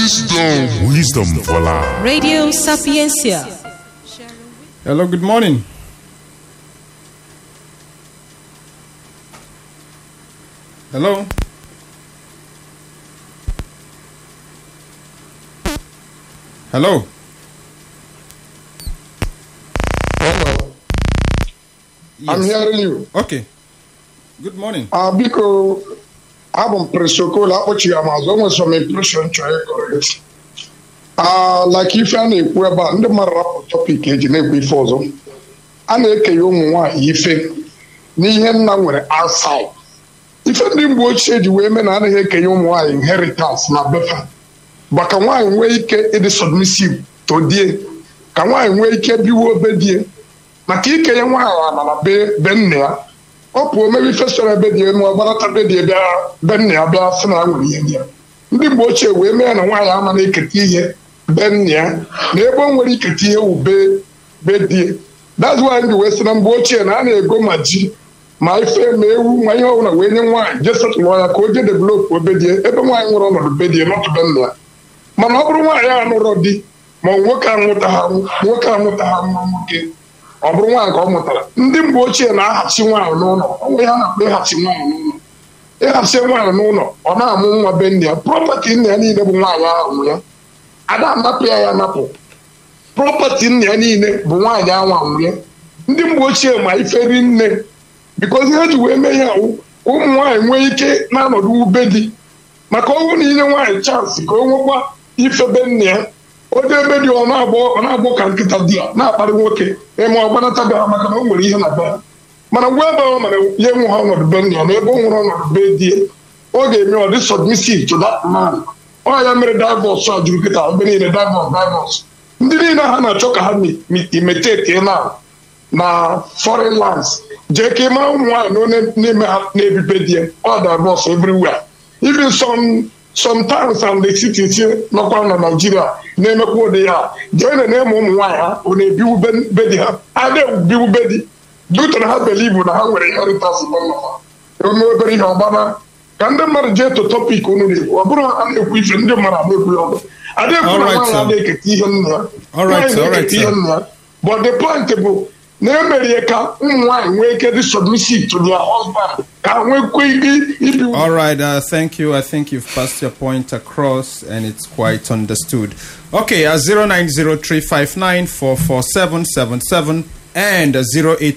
Wisdom. Wisdom for life. Radio Sapiencia. Hello, good morning. Hello. Hello. Hello. I'm hearing you. Okay. Good morning. Uh, biko abụ m presokola akpọchighị m azụ o nwere some impression chọrọ ịkọrekt uh, like ife a na-ekwu ebe a ndị mmadụ rapụ tọpik eji na-ekwu ife ọzọ a na-ekenye ụmụ nwaanyị ife n'ihe nna nwere outside ife ndị mgbe ochie ji wee mee na anaghị ekenye ụmụ nwaanyị inheritance na befa maka nwaanyị nwee ike ịdị submissive to die ka nwaanyị nwee ike biwe obe die maka ikenye nwaanyị ana na be be nna ya ọ pụọ mebe ife sọrọ ebe dị elu ọgbarata be dị bịa be nna ya bịa sị na ya nwere ihe ndị ya ndị mgbe ochie wee mee na nwaanyị ama na-eketa ihe be nna ya na ebe o nwere iketa ihe wụ be be die that's why ndị wee sị na mgbe ochie na a na-ego ma ji ma ife ma ewu ma ihe ọbụla wee nye nwaanyị jee setụlụ ya ka o jee develop obe die ebe nwaanyị nwere ọnọdụ be die nọtụ be nna ya mana ọ bụrụ nwaanyị a nụrọ di ma nwoke anwụta ha nwoke anwụta ha nwa nwoke ọ bụrụ nwaanyị ka ọ mụtara ndị mgbe ochie na-ahachi nwaanyị n'ụlọ onwe ha na-akpọ ịhachi nwaanyị n'ụlọ ịhachi nwaanyị n'ụlọ ọ na-amụ nwa be nne ya prọpati nna ya niile bụ nwaanyị ahụ nwe ya ada anapụ ya ya anapụ prọpati nna ya niile bụ nwaanyị ahụ nwe ya ndị mgbe ochie ma iferi nne bikozi ha ji wee mee ihe awụ ụmụ nwaanyị nwee ike na-anọdụ ube di maka ọnwụ na inye nwaanyị chansị ka o nwekwa ifebe nne ya onye ebe dị ọ na-agbọ ka nkịta di ya na-akparị nwoke eme ọgbanata bịara maka na o nwere ihe na be ya mana ngwa ebe ọ mana ya enwe ha ọnọdụ be nna ya na ebe o nwere ọnọdụ be die ọ ga-eme ọ dị submissive to that man ọ ya mere divọs a juru kịta ebe niile divọs divọs ndị niile ha na-achọ ka ha imetete na na foreign lands jee ka ị mara ụmụ nwaanyị na onye n'ime ha na-ebibe di ya ọ divọs everywhere even some sometimes and the cities nọkwa na naijiria na-emekwa ụdị ya jee na na-eme ụmụ nwaanyị ha ọ na-ebiwu be di ha ada ebiwu be di dutara ha belivu na ha nwere inheritance eme obere ihe ọgbana ka ndị mmadụ jee to topik unu na-ekwu ọ bụrụ a na-ekwu ife ndị mmadụ na-ekwu ya ọbụ ada ekwu na nwaanyị a na-eketa ihe nna ya nwaanyị na-eketa ihe nna ya but the point bụ na emerie ka ụmụ nwaanyị nwee ike dị submissive to their husband ka nwekwa ike ibi All right, uh, thank you. I think you've passed your point across and it's quite understood. Okay, uh, 0903594477 and uh,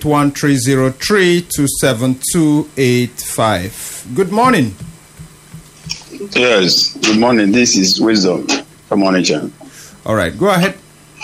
081303278285. Good morning. Yes, good morning. This is Wisdom from Onitsha. All right, go ahead.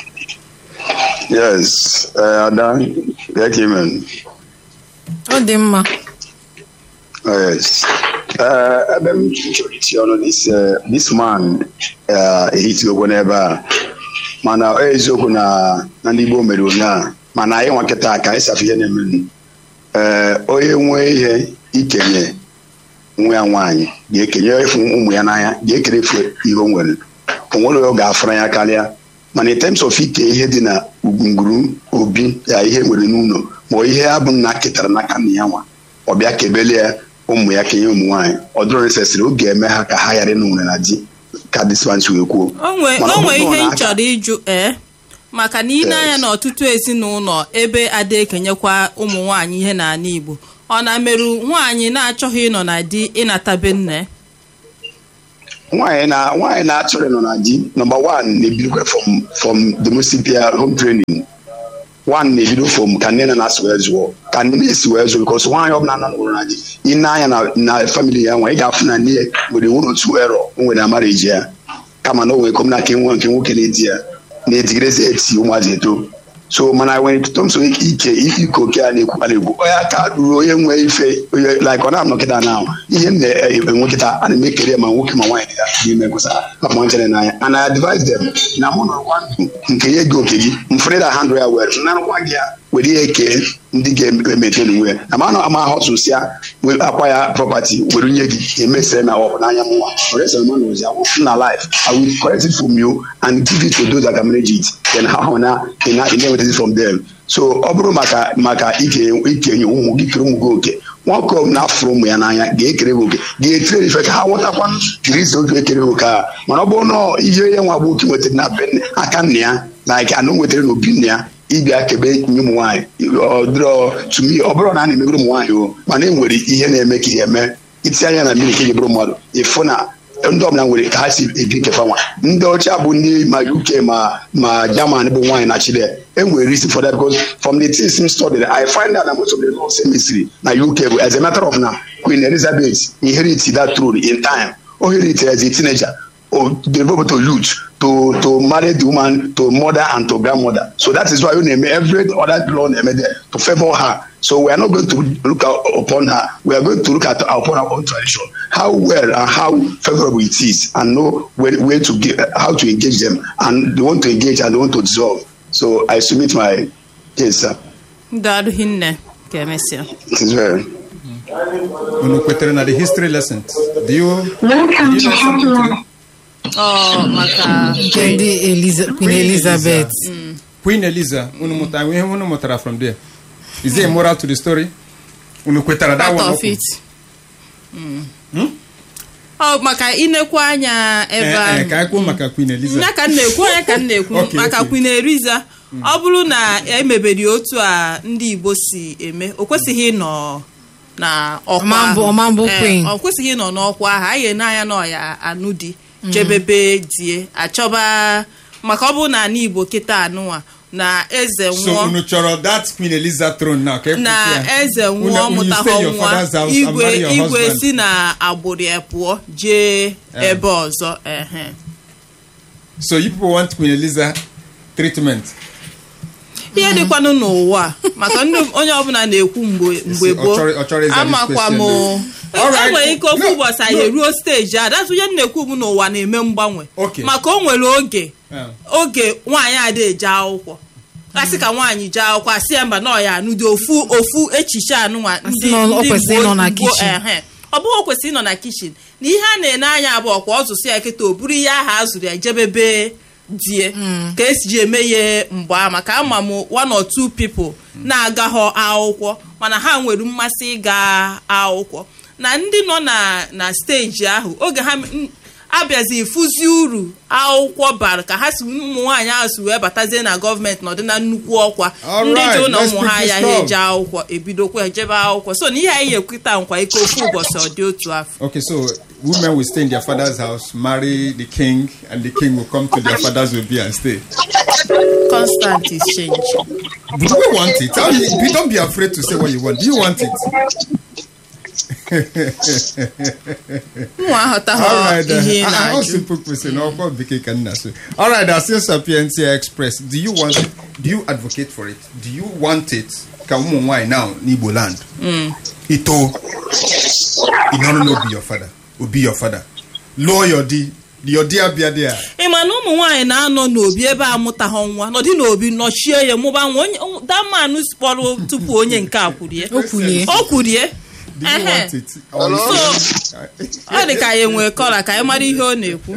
Yes, uh, Ada, get him in. Ọ dị mma. Oh, yes. Uh, ebe m chọrọ iti ọnụ this, uh, this man uh, ehitiokwu n'ebe a mana ọ eziokwu na na ndị Igbo mere ụnyaahụ mana anyị nwa nkịta ka anyị safe ihe na-eme ee onye nwee ihe ikenye nwa ya nwaanyị ga-ekenye efu ụmụ ya n'anya ga-ekere efu ihe o nwere o nwere ọ ga-afụra ya karịa mana in terms of ike ihe dị na ugwunguru obi ya ihe nwere n'ụlọ ma ihe ya bụ nna ketara n'aka nna ya nwa ọ bịa kebele ya ụmụ ya kenye ụmụ nwaanyị ọ dụrụ nesesịrị oge eme ha ka ha ghara ịnụ nwere na di ka dispansi wee kwuo o nwee Mana o ọ nwee bụrụ ihe na m aka- chọrọ ịjụ ee maka na ị na-anya Yes. n'ọtụtụ ezinụlọ ebe ada ekenyekwa ụmụ nwaanyị ihe n'ala Igbo ọ na-merụ nwaanyị na-achọghị ịnọ na di ịnatabe nne nwaanyị na nwaanyị na-achọrọ ịnọ na di nọmba wan na-ebidokwa from from domestic peer home training one na-ebido from ka nne na na-asị wee zụọ ka nne na-esi wee zụọ bikos nwaanyị ọbụla nọ n'ụlọ na di ị na-anya na na famili ya nwa ị ga-afụ na nne ya nwere nwere otu erọ o nwere amara eji ya kama na o nwere kom na nke nwa nke nwoke na-edi ya na-edigidezi eti ụmụazị eto so mana nwere tọmso ike ike oke a na-ekwu a na-ekwu onye aka ruru onye nwee ife onye like ọ na-anọkịta na ihe m na-enwe kịta a na-eme kere ma nwoke ma nwaanyị dị ya n'ime kwụsa maka nchere n'anya and I advise them na mụ nọrọkwa ndụ nke ya gị oke gị mfere da handle ya were narụkwa gị ya were ya kee ndị ga-emete n'onwe ya na ma ama ahọtụsịa akwa ya prọpati were nye gị emesịrị na ọ bụ n'anya m nwa oreselman ozi awụfụ na life I will correct it from you and give it to those that can manage it then ha hụ na ị na- ị na-enweta it from them so ọ bụrụ maka maka ike ikenye ụmụ gị kere ụmụ gị oke nwoke ọ bụla afụrụ ụmụ ya n'anya ga-ekere ha oke ga-etire ife ka ha ghọtakwa kristi oge ekere ha oke a mana ọ bụrụ na ihe ya nwa bụ oke nwetara na be nne- aka nna ya like anụ nwetara n'obi nna ya ịbịa kebe nye ụmụ nwaanyị ọ dịrọ tumi ọ bụrụ na a na-emegoro ụmụ nwaanyị o mana e nwere ihe na-eme ka ihe eme itinye anya na mmiri ka eji bụrụ mmadụ ịfụ na ndị ọbụla nwere ka ha si ebi nkefa nwa ndị ọcha bụ ndị ma uk ma ma german bụ nwaanyị na chile e nwere reason for that because from the things m studied i find out that most of the laws emesiri na uk bụ as a matter of now queen elizabeth inherited that throne in time o inherited as a teenager or develop to youth to to marry the woman to mother and to grandmother so that is why you name every other law name there to favour her so we are not going to look out upon her we are going to look at upon our own tradition how well and how favourable it is and know where, where to get how to engage them and they want to engage and they want to dissolve so i submit my case sir daalụ hinne ka emesịa it is well. unu kwetere na the history lessons do you Welcome Did you to know something Happy today? ọ maka nke ndị Eliza- Queen Elizabeth Queen Eliza unu mụtara ihe unu mụtara from there is there a moral to the story unu kwetara that part one of okwu? it ọ maka inekwa anya ebe Eh, eh, ahụ ka anyị kwuo maka Queen Eliza ya ka m na-ekwu onye ka m na-ekwu Okay, maka okay. Queen Eliza ọ bụrụ na emebere otu a ndị Igbo si eme o kwesịghị ịnọ na ọkwa Ọma mbụ- ahụ. ọma mbụ Eh, queen. ọ kwesịghị ịnọ n'ọkwa ahụ anyị n'anya na ọya anụ di jebebe die achọba maka ọ bụrụ na ala Igbo kịta anụnwa na eze so nwụọ unu chọrọ that Queen Eliza throne now ka na ekwusi ya? eze Unu- nwụọ unu stay mụtahọ in your nwa father's house and igwe marry your igwe husband. si na agbụrụ ya pụọ jee Eh. ebe ọzọ ehe so you people want Queen Eliza treatment ihe dịkwanụ n'ụwa a, maka ndị onye ọbụla na-ekwu mgbe mgbe ọ gboo chọrọ- ọ chọrọ ịza this amakwa m question, All right. enwere ike ofu No, ụbọchị anyị no. eruo steji a datụ ihe m na-ekwu bụ n'ụwa na-eme mgbanwe Okay. maka o nwere oge Yeah. oge nwaanyị ada eje akwụkwọ asị ka nwaanyị jee akwụkwọ asị ya mba na ọya anụdị ofu ofu echiche anụnwa Asị na ọ kwesịrị ịnọ na kitchen. ehe ọ bụghị o kwesịrị ịnọ na kichin na ihe a na-ene anya abụọ kwa ọ zụsị ya kịta o buru ihe ahụ a zụrụ ya jebebe die ka esi ji eme ya mgbe a maka ama m one or two people na-agaghọ akwụkwọ mana ha nwere mmasị ịga akwụkwọ na ndị nọ na na steji ahụ oge ha m- abịazi fụzi uru akwụkwọ bara ka ha si ụmụ nwaanyị ahụ si wee batazie na gọọmenti nọdị na nnukwu ọkwa All ndị right, jụ na let's ụmụ ha pick this agaghị up. eje akwụkwọ ebidokwa ejebe akwụkwọ so na ihe anyị ekwita nkwa ike ofu ụbọchị ọ dị otu afọ Okay, so women will stay in their father's house, marry the king, and the king will come to their father's will be and stay. constant is changing Do we want it? How you, you don't be afraid to say what you want. Do you want it? ụmụ aghọtaghọ All right. ihe ị Uh, how na-ajụ simple question? How come Vicky can answer? All right. As Sapientia Express, do you want it? Do you advocate for it? Do you want it? Can woman why now in Igbo land? Ito. In order to be your father. Will be your father. Lower your D. Your dear be there. ị ma na ụmụ nwaanyị na-anọ n'obi ebe a mụtaghọ nwa nọdị n'obi nọchie ya mụba nwa onye damanụ kpọrọ tupu onye nke a kwurie o kwulie o kwurie Do you Ehe. want it? Or So, is ọ dị ka ya enwee kọla ka anyị mara ihe ọ na-ekwu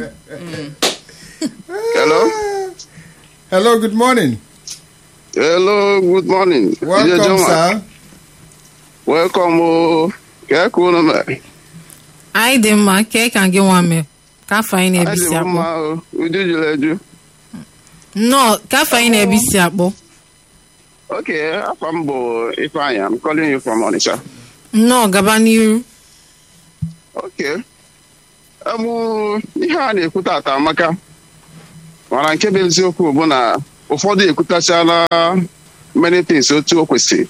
Hello. Hello, good morning. Hello. Good morning. Welcome, Ije Joma. sir. Welcome. Oh, ka ka unu mere? anyị dị mma kee ka gị nwa mee ka afọ anyị Adị na-ebisi m akpọ mma o. Uju juru eju. nnọọ ka afọ anyị na-ebisi akpọ Okay, afọ m bụ Ifeanyi. I'm calling you from Onitsha. nnọọ gaba n'iru Okay. Emu ihe a na-ekwu tata amaka. Mana nke bụ eziokwu bụ na ụfọdụ ekwutachala many things otu o kwesịrị.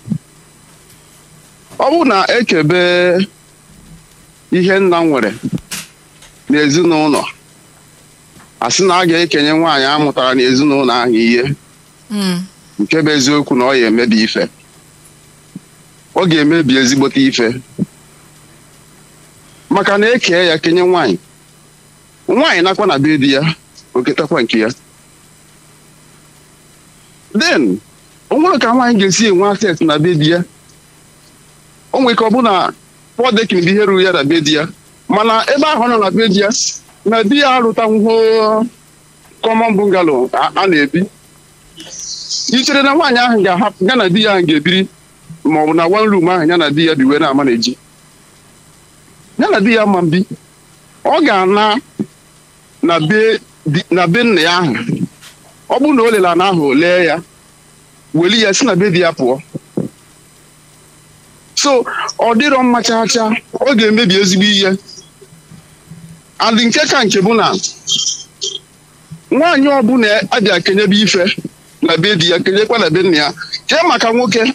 Ọ bụ na ekebe ihe nna m nwere n'ezinụlọ a sị na a ga-ekenye nwaanyị a mụtara n'ezinụlọ ahụ ihe Mm. nke bụ eziokwu na ọ ya emebi ife ọ ga-emebi ezigbote ife maka na eke ya kenye nwaanyị nwaanyị nakwa na be di ya oketakwa nke ya then o nwere ka nwaanyị ga-esi enwe access na be di ya o nwere ka ọ bụ na pọdekin bụ ihe ruru ya na be di ya mana ebe ahụ ọ nọ na be di ya na di ya arụtanwuo common bungalow a a na-ebi i chere na nwaanyị ahụ ga-ahapụ ya na di ya ahụ ga-ebiri ma ọ bụ na one room ahụ ya na di ya bi wee na-ama na-eji ya na di ya ma mbi ọ ga-ana na be di- na be nna ya ahụ ọ bụrụ na o lere ana ahụ lee ya weli ya si na be di ya pụọ so ọ dịrọ mma chaa chaa ọ ga-emebi ezigbo ihe adị nke ka nke bụ na nwaanyị ọbụla abịa kenyebe ife na be di ya kenyekwa na be nna ya chee maka nwoke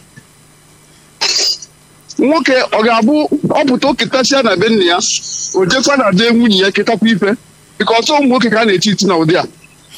nwoke ọ ga-abụ ọpụta oketasia na be nna ya o jekwa na be nwunye ya ketakwa ife bika ọtụ ụmụ nwoke ka a na-eti iti na ụdị a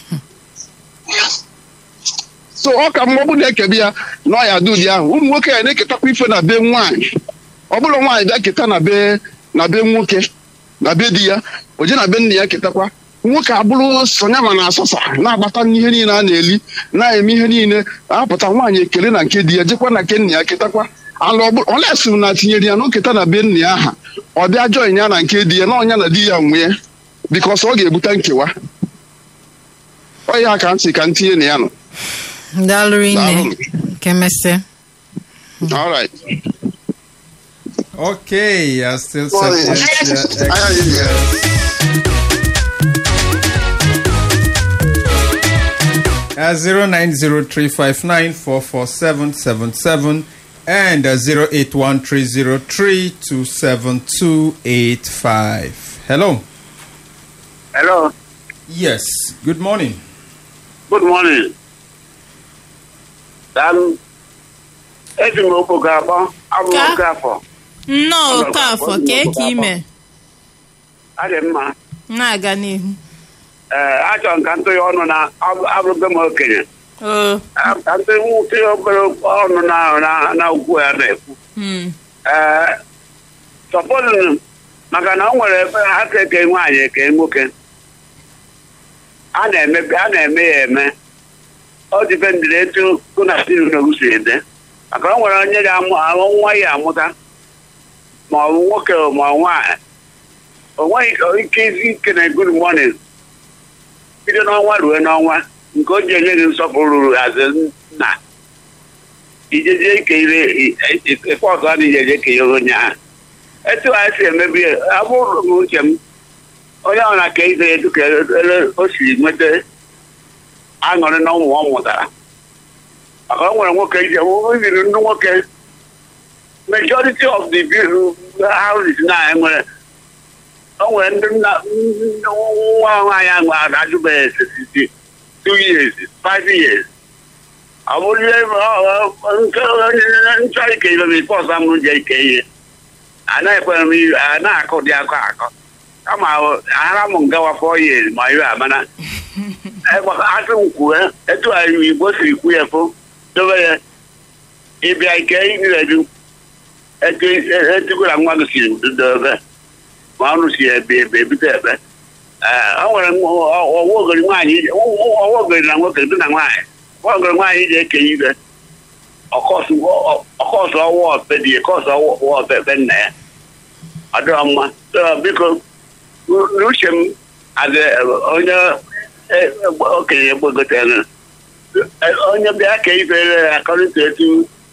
so ọ ka mma ọ bụ na-ekebe ya na ọ ya dị ụdị ahụ ụmụ nwoke ya na-eketakwa ife na be nwaanyị ọ bụrụ nwaanyị bịa keta na be na be nwoke na be di ya o je na be nna ya ketakwa nwoke abụrụ sonya ma na asọsa na-agbata n'ihe niile a na-eli na-eme ihe niile apụta nwaanyị ekele na nke di ya jekwa na nke nna ya ketakwa ala olesi na tinyere ya n'oketa na be nna ya aha ọ bịa join ya na nke di ya na ọnya na di ya nwee bikos ọ ga-ebute nkewa ọ ya ka ntị ka ntinye na ya nọ daalụ rinne Daalụ. nke mesịa All right. Okay, uh, still Sorry. Sapientia I- Express. Uh, 090359447777 and uh, 081303278285. Hello. Hello. Yes. Good morning. Good morning. Um, eji m okwu ga-akpọ abụ Ka? oge afọ nnọọ okafọ kee ka ime adị mma na-aga n'ihu ee achọrọ m ka ntụnye ọnụ na abụ- abụrụgo m okenye oo Ah, ka ntụnye obere ọnụ na na- na ukwu ya na-ekwu mm, ee sọpọtụ maka na o nwere ebe ha ka eke nwaanyị eke nwoke a na-eme a na-eme ya eme ọ dịpendịrị etu kụ na sinugwu si ede maka o nwere onye ga-amụ amụ nwa ya amụta ma ọ bụ nwoke ma ọ nwaanyị o nweghị ike izi ike na good morning bido n'ọnwa ruo n'ọnwa nke o ji enye gị nsọpụrụ ruru azụ nna ijeje ikeire ife ọzọ a na eje kenyere onye ahụ etu a si emebi ya, abụrụ m uche m onye ọ na-aka ize etu ka ele o siri nweta aṅụrị na ụmụ ọ mụtara maka o nwere nwoke ije ibiri ndị nwoke majority of the bill houses na enwere o nwere ndị nna ndị nwa nwaanyị ahụ adajụbeghị sixty two years five years ọ bụrụ ihe nchọ ike ibe m ife ọzọ m je ike ihe anaghịkwere m ihe anaghị akọ dị akọ akọ kama ara m ngawa fọ years ma iwe amana asị m kwue etu anyị igbo siri kwu ya fụ dobe ya ịbịa ike iredu etukwara nwa gị siri dobe ma ọrụ si ebe ebe ebute ebe ee o nwere ọwa ogori nwaanyị ọwa ogori na nwoke dị na nwaanyị ọwa ogori nwaanyị ji ekenye ibe ọkọsụ ọwa ọbe dị kọsụ ọwa ọbe ebe nna ya ọ dịrọ mma So, biko n'uche m adị onye e- okenye gbagotere onye bịa ka ibere ya akọrịta etu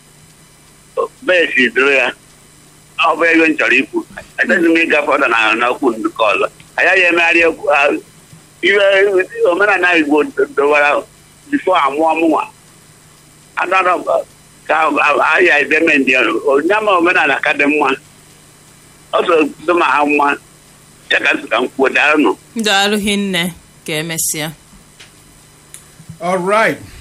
besi dịrị ya ọ bụ ego m chọrọ ikwu achọghị m ịgafe ọda na n'okwu ndụkọ ọzọ agaghị emegharị okwu ahụ. ihe omenala igbo dọwara bifo amụọ mụnwa adara ka ahịa edemendị onye ama omenala ka dị mma ọ so dị ma ha mma ya ka ntị ka m kwuo daalụ nụ daalụ hinne ka emesịa All right.